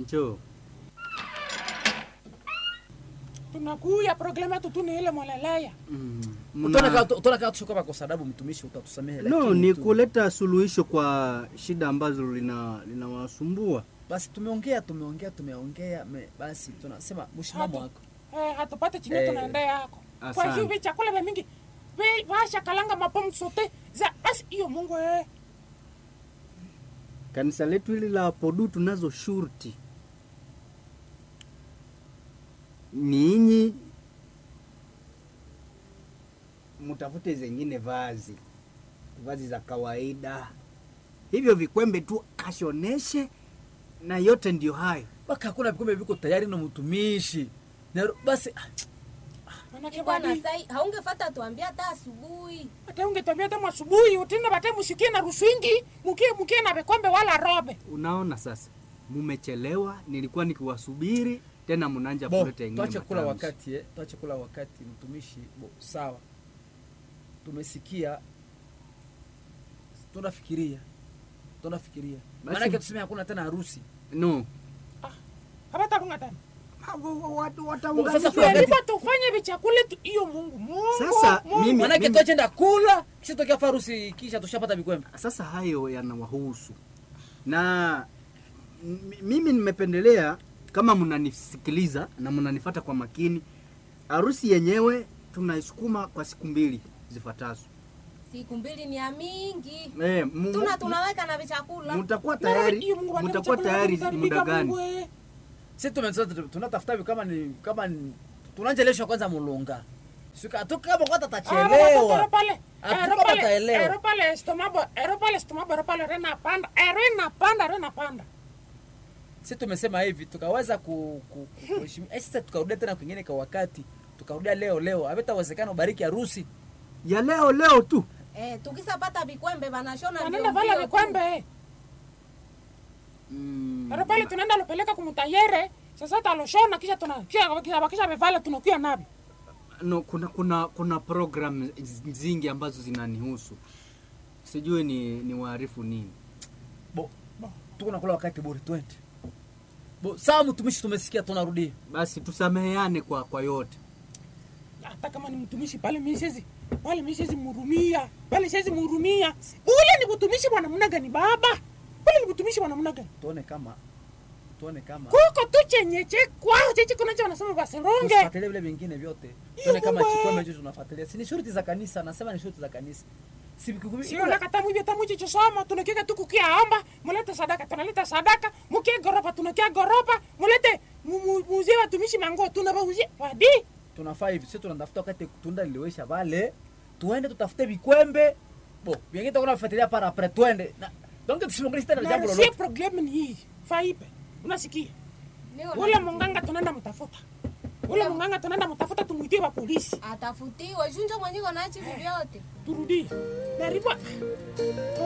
Njoo. tunakuya problemu yetu tu ni ile mwalalaya Mm. Utaona Mna... kama utaona kama tushoka kwa sababu mtumishi utatusamehe No, lakini ni tu- kuleta suluhisho kwa shida ambazo lina linawasumbua. basi tumeongea tumeongea tumeongea me, basi tunasema mshimamo Hatu. wako eh, hatupate chinye Eh, tunaenda yako kwa asante. hiyo vi chakula vya mingi vi vasha kalanga mapomu sote za basi hiyo mungu eh. Kanisa letu hili la Podu tunazo shurti. Ninyi mtafute zengine vazi, vazi za kawaida, hivyo vikwembe tu kashoneshe, na yote ndio hayo. baka hakuna vikombe viko tayari na mtumishi na basi ah, manake bwana badi sai haungefata tuambia hata asubuhi ate ungetwambia temu asubuhi utinda bate musikie na ruswingi mukie mukie na vikombe wala robe Unaona sasa, mumechelewa. Nilikuwa nikiwasubiri tena, mnaanja bo kuleta ingine tuache kula matamshi. wakati eh, tuache kula wakati mtumishi bo sawa tumesikia tunafikiria tunafikiria Basi- maanake tuseme hakuna tena harusi No, habatarunga tena watu Sasa wataunganisha kuna- Yalipo tufanye vichakule tu hiyo mungu mungu Sasa, mungu. mimi- maanake tuachenda kula kisha tokea harusi kisha tushapata vikwembe Sasa hayo yanawahusu na m- mimi nimependelea kama mnanisikiliza na mnanifata kwa makini, harusi yenyewe tunaisukuma kwa siku mbili zifuatazo. siku mbili ni ya mingi Eh, mu- tuna mu- tunaweka na vichakula mtakuwa Na hiyo tayari, Mungu wangu mtakuwa chakula tayari kitaharibika, muda gani? Mungu, eh. si tumesema tunatafuta hivi kama ni kama ni tunaanjeleshwa kwanza mulunga sika tu kama kwata Ah, baba, tachelewa pale. Hatuko Ero pale, bataelewa. ero pale estomabo, ero pale estomabo, ero pale rena panda, ero inapanda, ero inapanda. si tumesema hivi tukaweza ku, ku, ku, kuheshimia eh, sasa tukarudia tena kwingine kwa wakati tukarudia leo leo havitawezekana ubariki harusi Ya leo leo tu. eh, tukisapata vikwembe vanashona Wanaenda mbio vala mbio tu. vikwembe. Mm, Ero pale tunaenda lopeleka kumutayere. Sasa taloshona kisha tuna kisha kisha bakisha bevala tunakuya nabi. no, kuna kuna kuna program zingi ambazo zinanihusu, sijui ni ni waarifu nini. bo tuko nakula wakati bora twende bo sawa mtumishi tumesikia tunarudia Basi tusameheane kwa kwa yote. Hata kama ni mtumishi pale mimi siwezi pale mimi siwezi mhurumia. Pale siwezi mhurumia. Ule ni mtumishi bwana mna gani baba? Ule ni mtumishi bwana mna gani? tuone kama tuone kama Kuko tu chenye che kwao cheche kuna cha wanasema basironge. tusifuatilie vile vingine vyote Hiyo tuone kama Mungu, chikwembe eh. hicho tunafuatilia si ni shuruti za kanisa nasema ni shuruti za kanisa si vikukumi- sio nakata mwivyo tamuchi chosoma tunakieka tu kukia omba mulete sadaka tunaleta sadaka mukie goropa tunakia goropa mulete mu- mu- muzie watumishi mango tunabauzie wadi tunafaa hivi sio tunatafuta wakati tunda liliwesha vale tuende tutafute vikwembe bo vingine tutakuwa tunafuatilia para apres twende Na- donc tusimongezi tena jambo narusie lolote problemu ni hii faipe unasikia Niko ule na- munganga tunaenda mtafuta ule munganga tunaenda mtafuta tumwitie wa polisi atafutiwe shunjo mwenyiko nachi vyote turudie naribwa